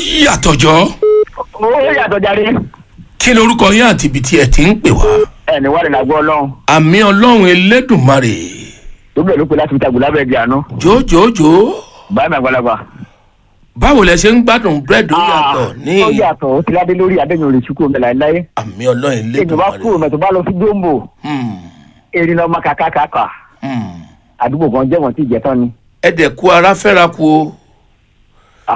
yàtọ̀ jọ ó yàtọ̀ jáde kí lorúkọ yín àti ibi tí ẹ ti ń pè wá ẹni wà nínú àgọ́ ọlọ́run àmì ọlọ́run elédùnmarè tó bẹ̀rẹ̀ ló pe láti fi tàgbù lábẹ́ ẹgbẹ́ àánú jòjòjò báyìí mi àgbàlagbà. báwo lẹ ṣe ń gbádùn búrẹ́dì ó yàtọ̀ ní ó yàtọ̀ ó ti ládé lórí adéyìn òrìṣù kúrò mẹ́la láyé àmì ọlọ́run èèyàn bá kúrò elédùnmarè mẹ́tò bá lọ sí gbòǹbò Hmm, erin lọ́ọ́ má kàkàkàkà hmm. àdúgbò kan jẹ́ wọ́n ti jẹ́ tán ni. ẹ dẹ̀ kú ara fẹ́ra kú o Ah,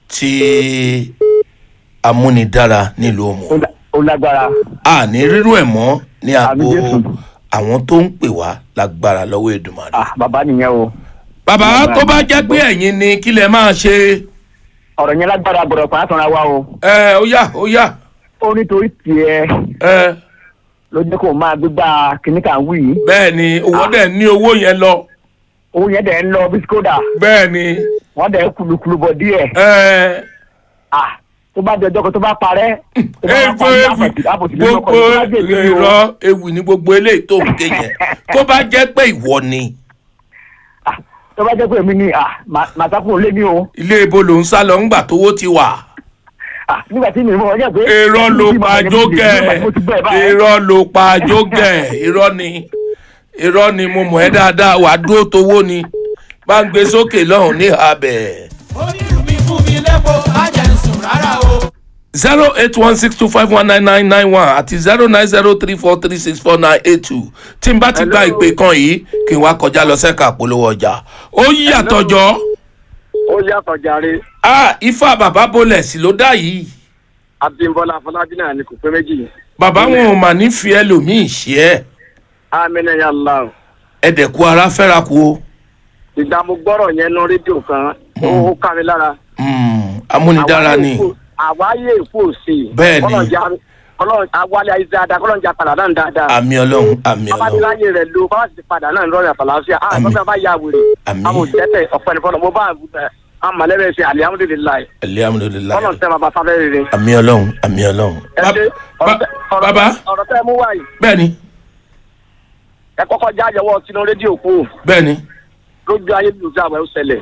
ti amúnidára nílùú ó òmù lá- ó lágbára a ní rírú ẹ̀ mọ́ ní àgbo Àmì Jésù. àwọn tó ń pè wá lágbára lọ́wọ́ èdùmarè. Ah, bàbá nìyẹn o bàbá Lágbára tó bá ní jẹ́ pé ẹ̀yin ni kí lẹ máa ṣe ọ̀rọ̀ yẹn lágbára gbọ́dọ̀ pa àtọ̀ra wa o ẹ ó yá ó yá ó nítorí tiẹ̀ ẹ ló jẹ́ kó máa gbégbá kínní kan wí yìí bẹ́ẹ̀ ni owó dẹ̀ ní owó yẹn lọ owó yẹn dẹ̀ ń lọ bí skoda bẹ́ẹ̀ ni wọ́n dẹ̀ kulukulu bọ̀ díẹ̀ ẹ Ah, tó bá di ọjọ́ kan tó bá parẹ́ tó bá ewu parí ewu àpòtí- àpòtí nínú ọkọ̀ gbogbo tó bá dé ìlú yìí o. irọ́ ewu ni gbogbo eléyìí tó ń ké yẹn tó bá jẹ́ pé ìwọ ni Ah, tó bá jẹ́ pé èmi ni ah, mà- màá sá kúrò lé ní o ilé ibo ló ń sá lọ ńgbà tówó ti wà Ah, nígbà tí mi mọ̀ ọjọ́ pé. irọ́ ló Mo ti pa mọ̀ jógẹ̀ mo ti gbọ́ ẹ̀ báyìí. irọ́ ló pa jógẹ̀ irọ́ ni irọ́ ni mo mọ̀ ẹ́ dáadáa wàá dúró tówó ni bá ń gbé sókè lọ́hùn ní abẹ́. onírú mi fún mi lẹ́kọ̀ọ́ má jẹ́ ń sùn rárá o. zero eight one six two five one nine nine nine one àti zero nine zero three four three six four nine eight two tí n bá ti gba ìpè kan yìí kí n wá kọjá lọ sẹ́ka polówó ọjà ó yàtọ̀ jọ ó yàtọ̀ jàre ah ifá bàbá bolẹ̀ sí ló dá yìí abimbola afọlábí náà ni kò pé méjì bàbá wọn ò mà ní fi ẹlòmíì ṣe ẹ amínà ya la ẹ̀dẹ̀kú ara fẹ́ra kú o ìgbà mo gbọ́rọ̀ yẹn nu rédíò kan ó ó ká mi lára. Hmm, amúnidára ni àwáyé èkó òsè. Bẹ́ẹ̀ ni. ọlọ́run awálé ayé dáadáa kọ́lọ́run jà padà náà dáadáa. àmì ọlọ́run àmì ọlọ́run babadiláyé rẹ̀ lo bá ti padà náà lọ́rùn àfàlàáfíà. a Àmín. lọ́sẹ̀ bá yà wèrè. Àmín. a mò jẹ́tẹ̀ ọ̀pẹ́ nìkan mo bá a mọ̀lẹ́bẹ̀ ṣe alihamudulilayi. alihamudulilayi kọ́lọ́run tẹ́ bàbá sáfẹ́ rere. àmì ọlọ́run àmì ọlọ́run. ẹ ṣe Ba- ọ̀rọ̀ ba- tẹ́- ọ̀rọ̀ bàbá tẹ́- ọ̀rọ̀ tẹ́ mú wáyé. bẹ́ẹ̀ni ẹ kọ́kọ́ já yọwọ́ sínú rédíò kú bẹ́ẹ̀ni lójú ayé lùdú àwẹ̀ ó ṣẹlẹ̀.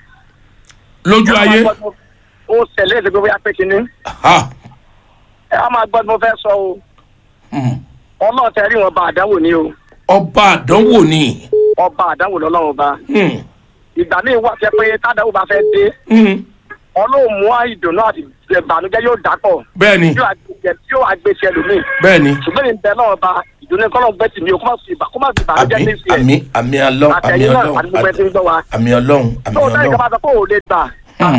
lójú ayé ó ṣẹlẹ̀ ẹ̀sẹ̀ pé bóyá pé kínní. ha ẹ á máa gbọ́ tí mo fẹ́ sọ o. hmm, ọlọ́run tẹ rí wọn bá àdánwò ni o. ọba àdánwò ni ọba àdánwò lọ́lọ́run ọba. hmm, ìgbà míì wà jẹ́ pé tádàwò bá fẹ́ dé. hmm, ọlọ́run mú ìdùnnú àti ìbànújẹ́ yóò dàpọ̀. bẹ́ẹ̀ni yóò àgbẹ̀ yóò àgbẹ̀ tiẹ̀ lómi. bẹ́ẹ̀ni ṣùgbọ́n ìbẹ̀ náà ọba ìdùnnú kọ́lọ́ gbẹ́ tì mí o kó má fi ìbà- kó má fi ìbànújẹ́ àmì ní sí ẹ̀. àmì àmì ọlọ́run àmì àtẹ̀yìn náà àti gbogbo ẹ ti ń ọlọ́run gbọ́ wa. àmì ọlọ́run àmì tó o sẹ́yìn kan bá ọlọ́run sọ pé o lè gbà. Hmm,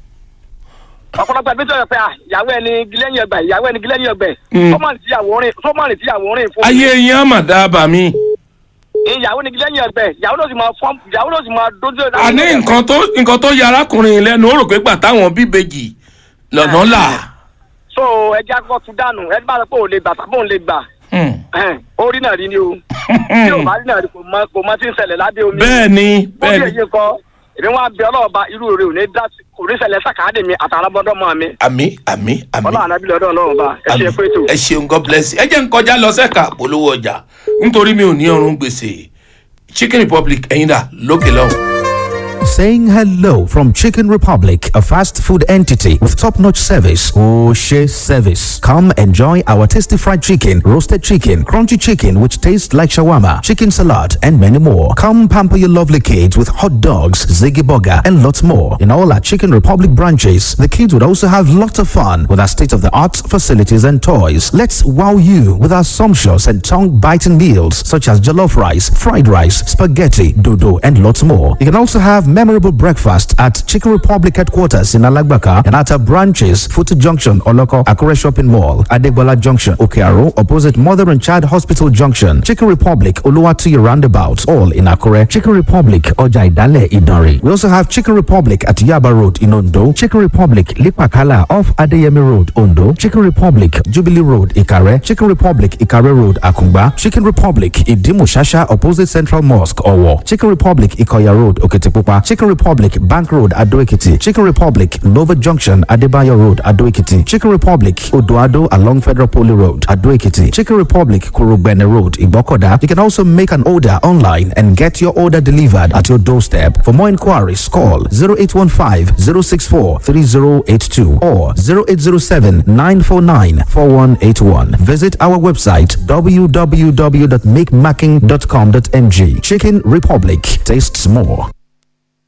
ọ̀pọ̀lọpọ̀ ẹbí sọ̀rọ̀ pé à, ìyàwó ẹni gilẹ́yìn ọgbẹ̀ ìyàwó ẹni gilẹ́yìn ọgbẹ̀ Mm. sọ́mọ́nì tíyàwó rìn sọ́mọ́nì tíyàwó rìn fún mi. ayé yín àmà dábàá mi ìyàwó ni gilẹ́yìn ọgbẹ̀ ìyàwó ló sì máa fọ́n ìyàwó ló sì máa dójú ẹ̀ àní nǹkan tó nǹkan tó yẹ arákùnrin lẹ́nu ó rò pé gbà táwọn bíbejì lọ́nà là so ẹja kọ́ tún dànù ẹni bá sọ pé òun lè gbà tàbí òun lè gbà Hmm, ẹhẹ́n, ó rí náà rí ni o tí ò bá rí náà rí kò mọ kò mọ tí ń ṣẹlẹ̀ lábẹ́ omi bẹ́ẹ̀ni ó rí bẹ́ẹ̀ni èyí kọ́ èmi wọn bẹ ọlọ́ọ̀ba irú rẹ ò ní dá sí kò rí ṣẹlẹ̀ sàkáàdì mi àtàrà bọ́dọ̀ mọ́ mi àmì àmì àmì ọlọ́run ànábìlẹ̀ ọdọ̀ ọlọ́ọ̀ba ẹ ṣe pé tó. ẹ ṣeun god bless you. ẹ jẹ́ ń kọjá lọ sẹ́ka polówó ọjà nítorí mi ò ní ọrùn gbèsè chicken republic ẹ̀yin dà lókè lọ́hùn. Saying hello from Chicken Republic, a fast food entity with top notch service. Oshe service. Come enjoy our tasty fried chicken, roasted chicken, crunchy chicken, which tastes like shawarma, chicken salad, and many more. Come pamper your lovely kids with hot dogs, ziggy burger, and lots more. In all our Chicken Republic branches, the kids would also have lots of fun with our state of the art facilities and toys. Let's wow you with our sumptuous and tongue biting meals such as jollof rice, fried rice, spaghetti, dodo, and lots more. You can also have memorable breakfast at Chicken Republic headquarters in Alagbaka and at our branches, Futu Junction, Oloko, Akure Shopping Mall, Adegbola Junction, Okearo, opposite Mother and Child Hospital Junction, Chicken Republic, Oluwatuyi Roundabout, all in Akure, Chicken Republic, Oja Idale, Idori. We also have Chicken Republic at Yaba Road in Ondo, Chicken Republic, Lipakala off Adeyemi Road, Ondo, Chicken Republic, Jubilee Road, Ikare, Chicken Republic, Ikare Road, Akungba, Chicken Republic, Idimu Shasha, opposite Central Mosque, Owo, Chicken Republic, Ikoya Road, Okitipupa, Chicken Chicken Republic, Bank Road, Adoekiti. Chicken Republic, Nova Junction, Adebayo Road, Adoekiti. Chicken Republic, Odoado along Federal Poly Road, Adoekiti. Chicken Republic, Kurugbene Road, Ibokoda. You can also make an order online and get your order delivered at your doorstep. For more inquiries, call 0815 064 3082 or 0807 949 4181. Visit our website www.makemacking.com.ng. Chicken Republic tastes more.